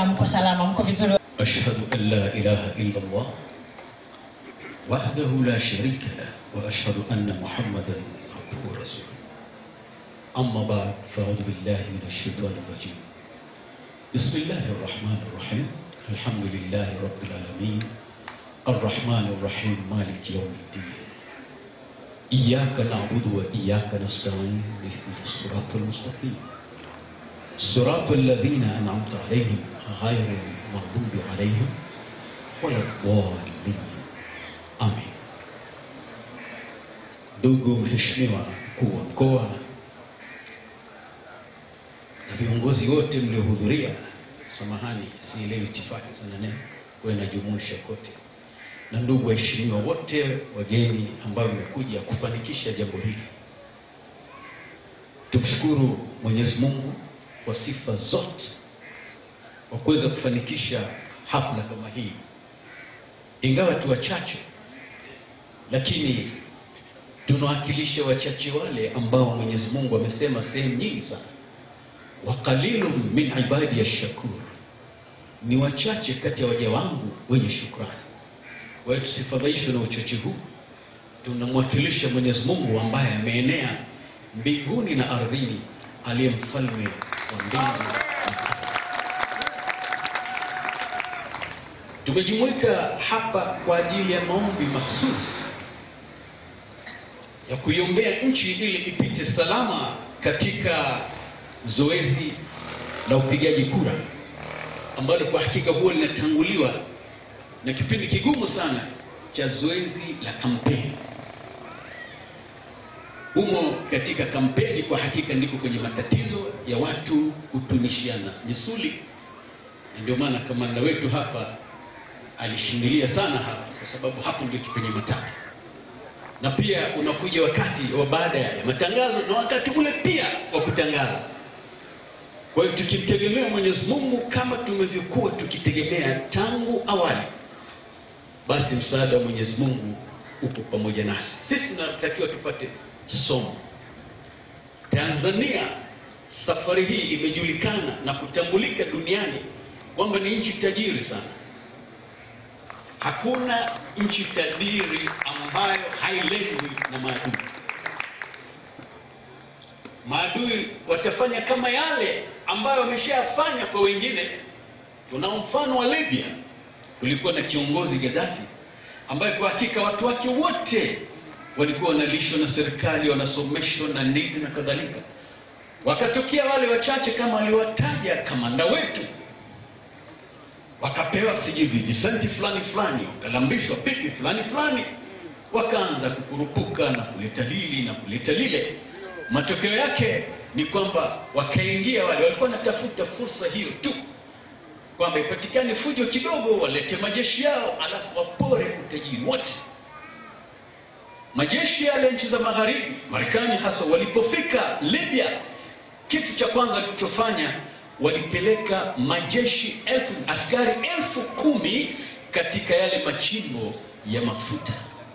mko salama, mko vizuri? أشهد أن لا إله إلا الله وحده لا شريك له وأشهد أن محمدا عبده ورسوله أما بعد فأعوذ بالله من الشيطان الرجيم بسم الله الرحمن الرحيم الحمد لله رب العالمين الرحمن الرحيم مالك يوم الدين إياك نعبد وإياك نستعين اهدنا الصراط المستقيم صراط الذين أنعمت عليهم غير المغضوب عليهم ولا الضالين آمين ndugu mheshimiwa mkuu wa mkoa na viongozi wote mliohudhuria, samahani, sielewi itifaki sana neno kwa inajumuisha kote, na ndugu waheshimiwa wote wageni ambao mmekuja kufanikisha jambo hili, tumshukuru Mwenyezi Mungu kwa sifa zote kwa kuweza kufanikisha hafla kama hii, ingawa tu wachache, lakini tunawakilisha wachache wale ambao Mwenyezi Mungu amesema sehemu nyingi sana, wa qalilun min ibadi ash-shakur, ni wachache kati ya waja wangu wenye shukrani. Kwa hiyo tusifadhaishwe na uchache huu, tunamwakilisha Mwenyezi Mungu ambaye ameenea mbinguni na ardhini, aliye mfalme wa mbingu. Tumejumuika hapa kwa ajili ya maombi mahsusi ya kuiombea nchi ili ipite salama katika zoezi la upigaji kura ambalo kwa hakika huwa linatanguliwa na kipindi kigumu sana cha zoezi la kampeni. Humo katika kampeni kwa hakika ndiko kwenye matatizo ya watu kutunishiana misuli, na ndio maana kamanda wetu hapa alishindilia sana hapa, kwa sababu hapo ndio kipenya matatu na pia unakuja wakati wa baada ya matangazo na wakati ule pia wa kutangaza. Kwa hiyo tukimtegemea Mwenyezi Mungu kama tumevyokuwa tukitegemea tangu awali, basi msaada wa Mwenyezi Mungu upo pamoja nasi. Sisi tunatakiwa tupate somo. Tanzania safari hii imejulikana na kutambulika duniani kwamba ni nchi tajiri sana. Hakuna nchi tajiri ambayo hailengwi na maadui. Maadui watafanya kama yale ambayo wameshayafanya kwa wengine. Tuna mfano wa Libya, kulikuwa na kiongozi Gaddafi ambaye kwa hakika watu wake wote walikuwa wanalishwa na serikali, wanasomeshwa na nini na kadhalika. Wakatokea wale wachache kama aliwataja kamanda wetu wakapewa sijui vijisenti fulani fulani, wakalambishwa pipi fulani fulani, wakaanza kukurupuka na kuleta hili na kuleta lile. Matokeo yake ni kwamba wakaingia wale walikuwa wanatafuta fursa hiyo tu, kwamba ipatikane fujo kidogo, walete majeshi yao, alafu wapore utajiri wote. Majeshi yale nchi za magharibi, Marekani hasa, walipofika Libya, kitu cha kwanza walichofanya walipeleka majeshi elfu askari elfu kumi katika yale machimbo ya mafuta.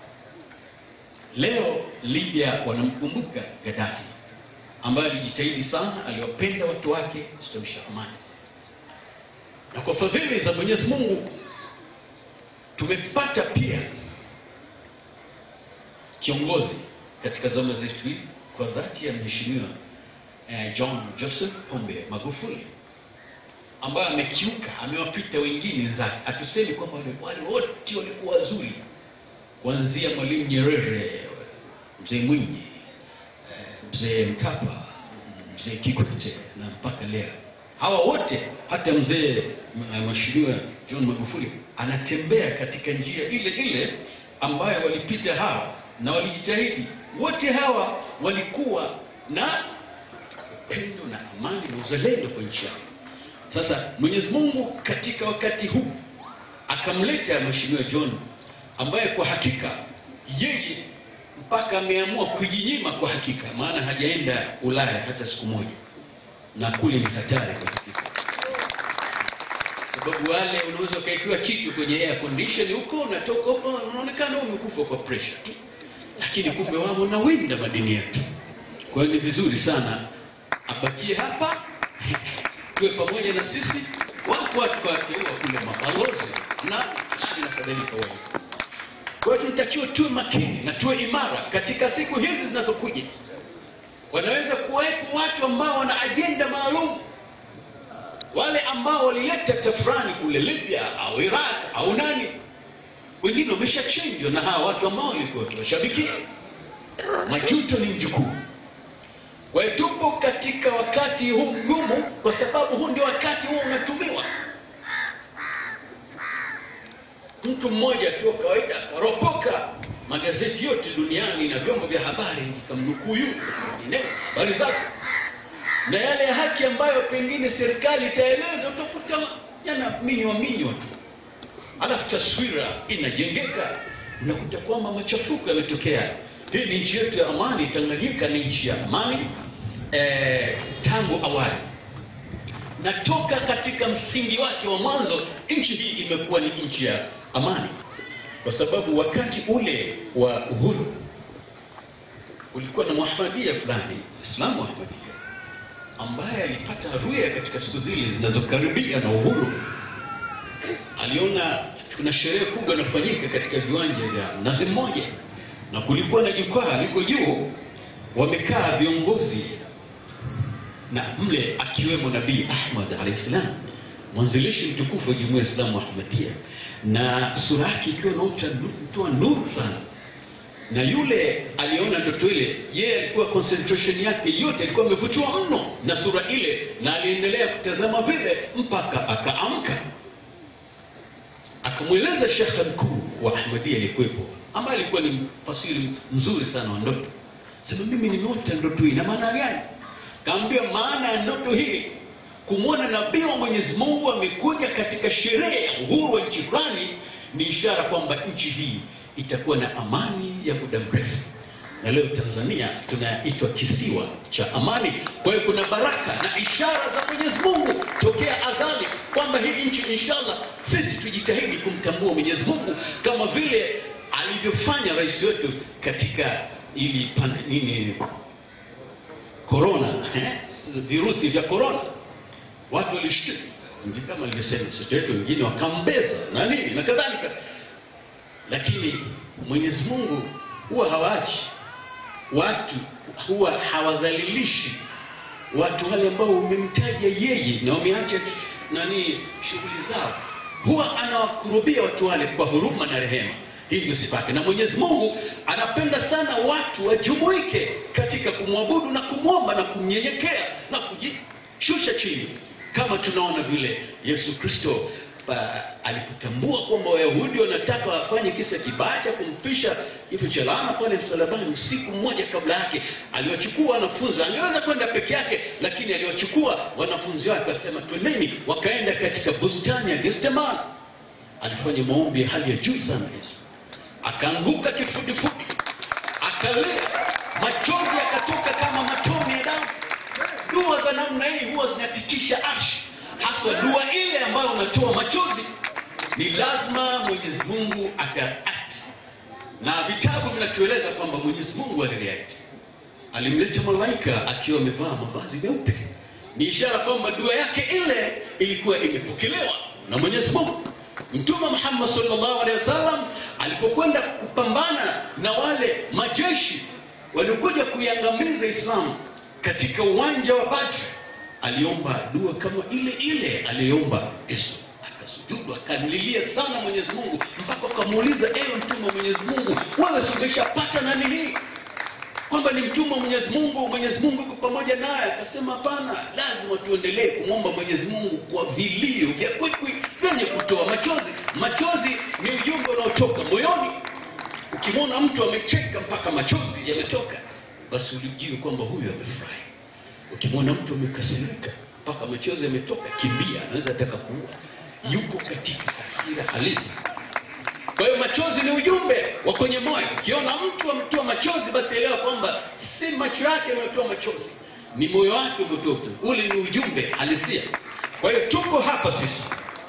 Leo Libya wanamkumbuka Gaddafi ambaye alijitahidi sana, aliwapenda watu wake kustawisha amani, na kwa fadhili za Mwenyezi Mungu tumepata pia kiongozi katika zama zetu hizi kwa dhati ya mheshimiwa eh, John Joseph Pombe Magufuli ambaye amekiuka, amewapita wengine wenzake. Hatusemi kwamba wale wote walikuwa wazuri, kuanzia Mwalimu Nyerere, mzee Mwinyi, eh, mzee Mkapa, mzee Kikwete na mpaka leo hawa wote, hata mzee mheshimiwa John Magufuli anatembea katika njia ile ile ambayo walipita hawa na walijitahidi. Wote hawa walikuwa na upendo na amani na uzalendo kwa nchi yao. Sasa Mwenyezi Mungu katika wakati huu akamleta Mheshimiwa John ambaye kwa hakika yeye mpaka ameamua kujinyima kwa hakika, maana hajaenda Ulaya hata siku moja, na kule ni hatari kwa hakika, sababu wale unaweza ukaikiwa kitu kwenye air condition huko, unatoka huko unaonekana umekufa kwa pressure tu, lakini kumbe wao wanawinda madini yetu. Kwa hiyo ni vizuri sana abakie hapa tuwe pamoja na sisi wako watu wateua kule mabalozi na nani nakadhalika wengi. Kwa hiyo tunatakiwa tuwe makini na tuwe imara katika siku hizi zinazokuja. Wanaweza kuwepo watu ambao wana ajenda maalum, wale ambao walileta tafrani kule Libya au Iraq au nani, wengine wameshachinjwa na hawa watu ambao walikuwa tunashabikia. Majuto ni mjukuu. Kwa hiyo tupo katika wakati huu mgumu, kwa sababu huu ndio wakati huo unatumiwa. Mtu mmoja tu wa kawaida akaropoka magazeti yote duniani na vyombo vya habari vikamnukuu yule vingineo habari zake, na yale ya haki ambayo pengine serikali itaeleza, utakuta yana minywa minywa tu, alafu taswira inajengeka, unakuta kwamba machafuko yametokea. Hii ni nchi yetu ya amani. Tanganyika ni nchi ya amani eh, tangu awali na toka katika msingi wake wa mwanzo, nchi hii imekuwa ni nchi ya amani, kwa sababu wakati ule wa uhuru ulikuwa na Muhamadia fulani, Islamu Muhamadia, ambaye alipata ruya katika siku zile zinazokaribia na uhuru. Aliona kuna sherehe kubwa inafanyika katika viwanja vya Mnazi Mmoja, na kulikuwa na jukwaa liko juu, wamekaa viongozi na mle akiwemo Nabii Ahmad alayhi salam, mwanzilishi mtukufu wa jumuiya ya Islamu Ahmadiyya, na sura yake ikiwa inatoa nuru sana. Na yule aliona ndoto ile, yeye alikuwa concentration yake yote alikuwa amevutiwa mno na sura ile, na aliendelea kutazama vile mpaka akaamka, akamweleza shekhe mkuu wa Ahmadiyya aliyekuwepo, ambaye alikuwa ni mfasiri mzuri sana wa ndoto, sema mimi nimeota ndoto hii, na maana gani? Kaambia maana ya ndoto hii, kumwona nabii wa Mwenyezi Mungu amekuja katika sherehe ya uhuru wa nchi fulani, ni ishara kwamba nchi hii itakuwa na amani ya muda mrefu. Na leo Tanzania tunaitwa kisiwa cha amani. Kwa hiyo kuna baraka na ishara za Mwenyezi Mungu tokea azali kwamba hii nchi inshallah, sisi tujitahidi kumtambua Mwenyezi Mungu kama vile alivyofanya rais wetu katika ili pan, nini korona eh? virusi vya korona, watu walishtuka, ndio kama alivyosema mtoto wetu, wengine wakambeza na nini na kadhalika, lakini Mwenyezi Mungu huwa hawaachi watu, huwa hawadhalilishi watu wale ambao umemtaja yeye na wameacha nani shughuli zao, huwa anawakurubia watu wale kwa huruma na rehema. Hii ndio sifa yake, na Mwenyezi Mungu anapenda sana watu wajumuike katika kumwabudu na kumwomba na kumnyenyekea na kujishusha chini, kama tunaona vile Yesu Kristo alipotambua kwamba Wayahudi wanataka wafanye kisa kibaya cha kumpisha kifo cha laana pale msalabani, usiku mmoja kabla yake aliwachukua wanafunzi. Angeweza kwenda peke yake, lakini aliwachukua wanafunzi wake, akasema twendeni. Wakaenda katika bustani ya Getsemani. Alifanya maombi ya hali ya juu sana Yesu akaanguka kifudifudi, akalia, machozi yakatoka kama matone ya damu. Dua za namna hii huwa zinatikisha arshi, hasa dua ile ambayo unatoa machozi. Ni lazima Mwenyezi Mungu atareact, na vitabu vinatueleza kwamba Mwenyezi Mungu alireact. Alimleta malaika akiwa amevaa mavazi meupe, ni ishara kwamba dua yake ile ilikuwa imepokelewa na Mwenyezi Mungu. Mtume Muhammad sallallahu alaihi wasallam alipokwenda kupambana na wale majeshi waliokuja kuiangamiza Islamu katika uwanja wa Badr, aliomba dua kama ile ile aliyoomba Yesu. Akasujudu akamlilia sana Mwenyezi Mungu mpaka akamuuliza, ewe mtume wa Mwenyezi Mungu, wewe si umeshapata nani hii kwamba ni mtume wa Mwenyezi Mungu, Mwenyezi Mungu yuko pamoja naye. Akasema hapana, lazima tuendelee kumwomba Mwenyezi Mungu kwa vilio vya kwikwi vyenye kutoa machozi. Machozi ni ujumbe unaotoka moyoni. Ukimwona mtu amecheka mpaka machozi yametoka, basi ulijue kwamba huyu amefurahi. Ukimwona mtu amekasirika mpaka machozi yametoka, kimbia, anaweza taka kuua, yuko katika hasira halisi. Kwa hiyo machozi ni ujumbe wa kwenye moyo. Ukiona mtu ametoa machozi, basi elewa kwamba si macho yake ametoa machozi, ni moyo wake umetoa. Ule ni ujumbe halisia. Kwa hiyo tuko hapa sisi,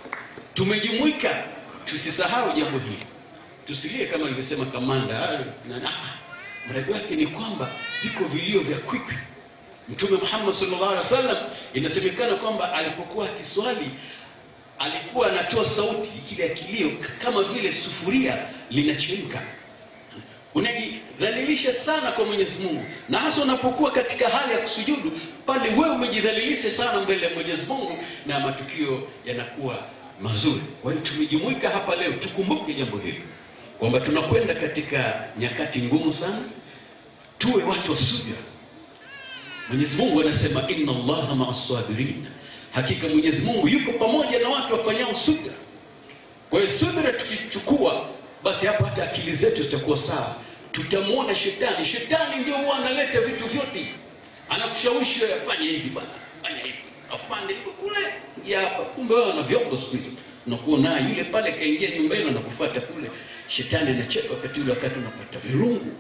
tumejumuika, tusisahau jambo hili, tusilie kama alivyosema kamanda na na mradi wake ni kwamba viko vilio vya kwikwi. Mtume Muhammad sallallahu alaihi wasallam inasemekana kwamba alipokuwa akiswali alikuwa anatoa sauti kile kilio kama vile sufuria linachemka unajidhalilisha sana kwa Mwenyezi Mungu, na hasa unapokuwa katika hali ya kusujudu pale, wewe umejidhalilisha sana mbele ya Mwenyezi Mungu na matukio yanakuwa mazuri. Kwa hiyo tumejumuika hapa leo, tukumbuke jambo hili kwamba tunakwenda katika nyakati ngumu sana, tuwe watu wa subira. Mwenyezi Mungu anasema inna Allaha ma'as sabirin, hakika Mwenyezi Mungu yuko pamoja na watu wafanyao subira. Kwa hiyo subira tukichukua basi hapo hata akili zetu zitakuwa sawa. Tutamwona shetani. Shetani ndio huwa analeta vitu vyote, anakushawishi wewe afanye hivi bwana, fanya hivi, afande hivi kule, ya hapa. Kumbe wewe ana vyombo siku hizo, unakuwa naye yule pale kaingia nyumbani, anakufuata kule. Shetani anacheka wakati ule, wakati unapata virungu.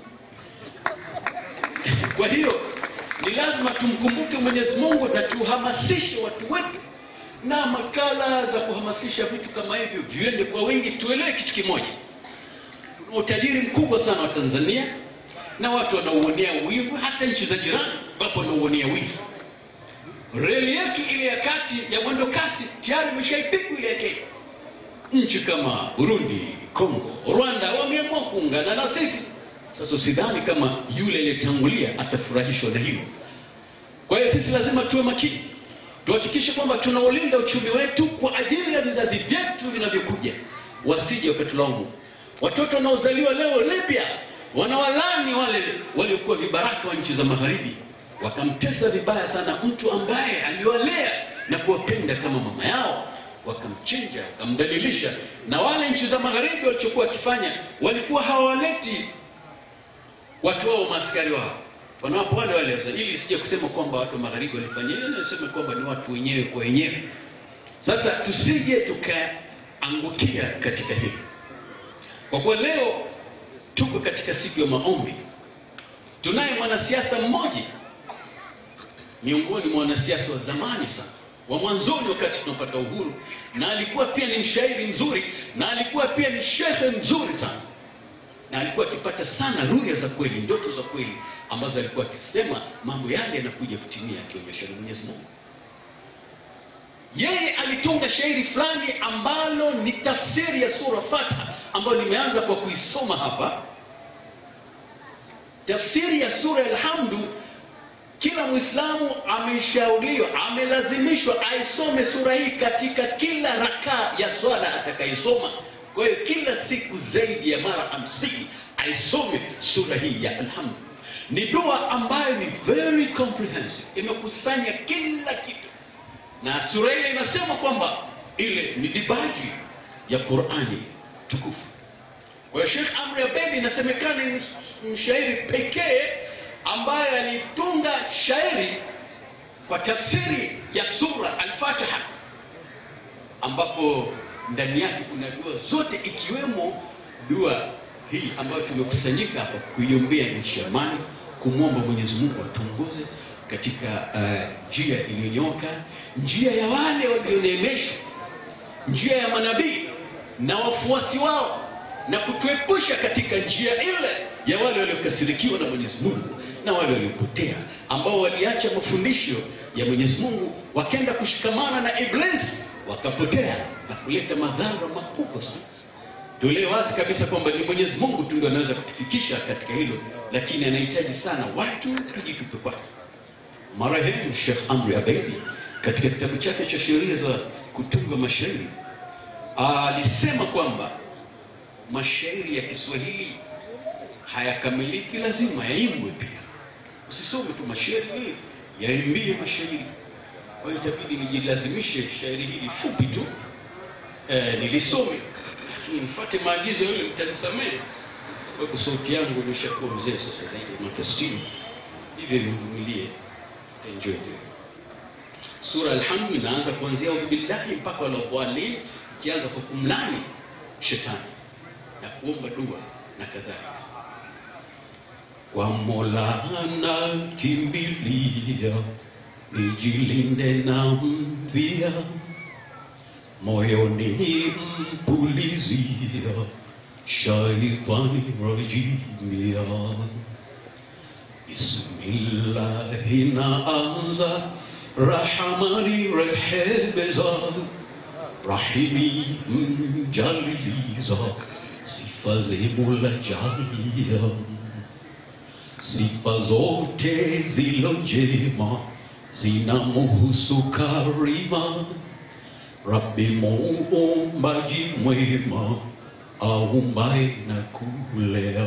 Kwa hiyo ni lazima tumkumbuke Mwenyezi Mungu na tuhamasishe watu wetu na makala za kuhamasisha vitu kama hivyo viende kwa wingi. Tuelewe kitu kimoja, tuna utajiri mkubwa sana wa Tanzania na watu wanauonea wivu, hata nchi za jirani wapo wanauonea wivu. Reli yetu ile ya kati ya mwendo kasi tayari imeshaipigwa ile ya Kenya. Nchi kama Burundi, Kongo, Rwanda wameamua kuungana na sisi. Sasa usidhani kama yule aliyetangulia atafurahishwa na hilo. Kwa hiyo sisi lazima tuwe makini tuhakikishe kwamba tunaulinda uchumi wetu kwa ajili ya vizazi vyetu vinavyokuja, wasije wakatulaumu. Watoto wanaozaliwa leo Libya wanawalani wale waliokuwa vibaraka wa nchi za magharibi, wakamtesa vibaya sana mtu ambaye aliwalea na kuwapenda kama mama yao, wakamchinja, wakamdhalilisha. Na wale nchi za magharibi walichokuwa wakifanya, walikuwa hawaleti watu wao maaskari wao wanawapa wale wale sasa, ili sije kusema kwamba watu wa magharibi walifanya hiyo, nasema kwamba ni watu wenyewe kwa wenyewe. Sasa tusije tukaangukia katika hili, kwa kuwa leo tuko katika siku ya maombi. Tunaye mwanasiasa mmoja miongoni mwa wanasiasa wa zamani sana wa mwanzoni, wakati tunapata uhuru, na alikuwa pia ni mshairi mzuri, na alikuwa pia ni shehe mzuri sana na alikuwa akipata sana ruya za kweli, ndoto za kweli ambazo alikuwa akisema mambo yale yanakuja kutimia, akionyesha na Mwenyezi Mungu. Yeye alitunga shairi fulani ambalo ni tafsiri ya sura Fatiha ambayo nimeanza kwa kuisoma hapa. Tafsiri ya sura Alhamdu, kila Mwislamu ameshauriwa, amelazimishwa aisome sura hii katika kila rakaa ya swala atakayesoma. Kwa hiyo kila siku zaidi ya mara hamsini aisome sura hii ya Alhamdu. Ni dua ambayo ni very comprehensive, imekusanya kila kitu, na sura ile inasema kwamba ile ni dibaji ya Qurani tukufu. Kwa hiyo Sheikh Amri Abedi inasemekana ni mshairi pekee ambaye alitunga shairi kwa tafsiri ya sura Al-Fatiha ambapo ndani yake kuna dua zote ikiwemo dua hii ambayo tumekusanyika hapa kuiombea nchi ya amani, kumwomba Mwenyezi Mungu atuongoze katika njia uh, iliyonyoka, njia ya wale walioneemeshwa, njia ya manabii na wafuasi wao, na kutuepusha katika njia ile ya wale waliokasirikiwa na Mwenyezi Mungu na wale waliopotea, ambao waliacha mafundisho ya Mwenyezi Mungu wakenda kushikamana na Iblisi wakapotea na kuleta madhara makubwa sana. Tuelewe wazi kabisa kwamba ni Mwenyezi Mungu tu ndio anaweza kutufikisha katika hilo, lakini anahitaji sana watu tujitupe kwake. Marehemu Sheikh Amri Abeidi katika kitabu chake cha sheria za kutunga mashairi alisema kwamba mashairi ya Kiswahili hayakamiliki, lazima yaimbwe pia. Usisome tu mashairi, yaimbie mashairi kwa hiyo itabidi nijilazimishe shairi hili fupi tu eh, nilisome, lakini mfuate maagizo yale, mtanisamehe sababu sauti yangu imeshakuwa mzee sasa, zaidi ya miaka sitini, hivyo nivumilie, enjoy hiyo. Sura Alhamdu inaanza kuanzia audhu billahi mpaka waladhalin, ikianza kwa kumlani shetani na kuomba dua na kadhalika. Kwa Mola nakimbilia nijilinde na mvia, moyoni mpulizia, shaitani rajimia. Bismillahi naanza, Rahamani rehebeza, rahimi mjaliliza sifa zemula jalia sifa zote zilo njema zinamuhusu karima Rabbi muumbaji mwema aumbaye na kulea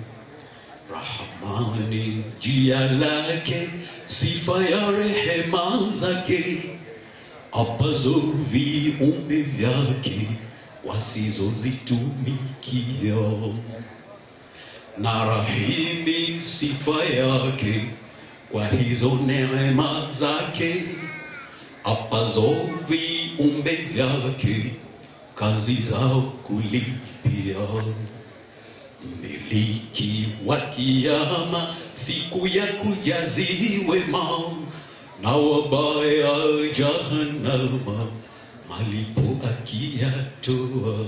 Rahmani jia lake sifa ya rehema zake apazo viumbe vyake wasizozitumikia na rahimi sifa yake kwa hizo neema zake apazo viumbe vyake kazi zao kulipia mmiliki wa kiama siku ya kujaziwe mao na wabaya jahannama malipo akiyatoa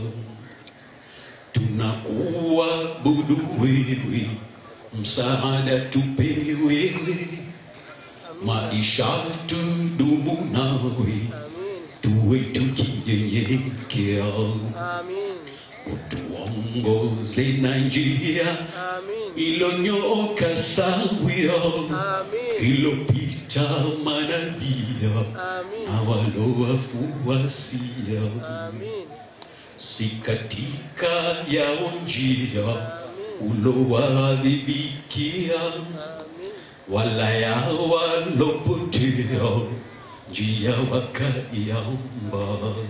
tunakuabudu wewe msaada tupe wewe maisha tudumu nawe tuwe tukinyenyekea Amin. utuongoze na njia Amin. ilonyooka sawia Amin. ilopita manabia Amin. na walowafuasia Amin. si katika yao njia Amin. ulowadhibikia Amin. wala ya walopotea njia wakaiamba.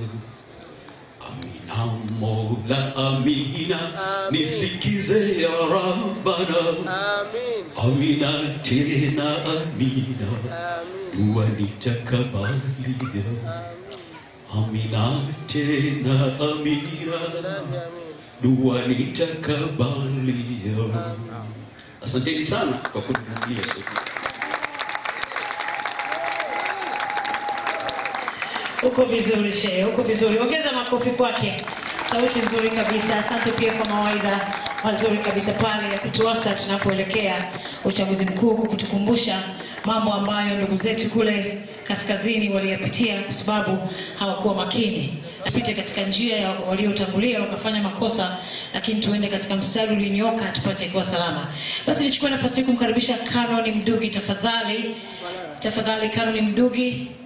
Amina Mola, amina, Amin. nisikize ya Rabbana. Amin. Amina tena amina, Amin. dua nitakabalia. Amin. Amina tena amina, Amin. dua nitakabalia. Asanteni sana kwa kunivumilia siku. Uko vizuri shehe, uko vizuri. Ongeza makofi kwake. Sauti nzuri kabisa. Asante pia kwa mawaidha mazuri kabisa pale ya kutuasa tunapoelekea uchaguzi mkuu, kwa kutukumbusha mambo ambayo ndugu zetu kule kaskazini waliyapitia kwa sababu hawakuwa makini. Tupite katika njia ya waliotangulia wakafanya makosa, lakini tuende katika mstari ulinyooka tupate kuwa salama. Basi nichukue nafasi hii kumkaribisha Canon Mdugi, tafadhali tafadhali, Canon Mdugi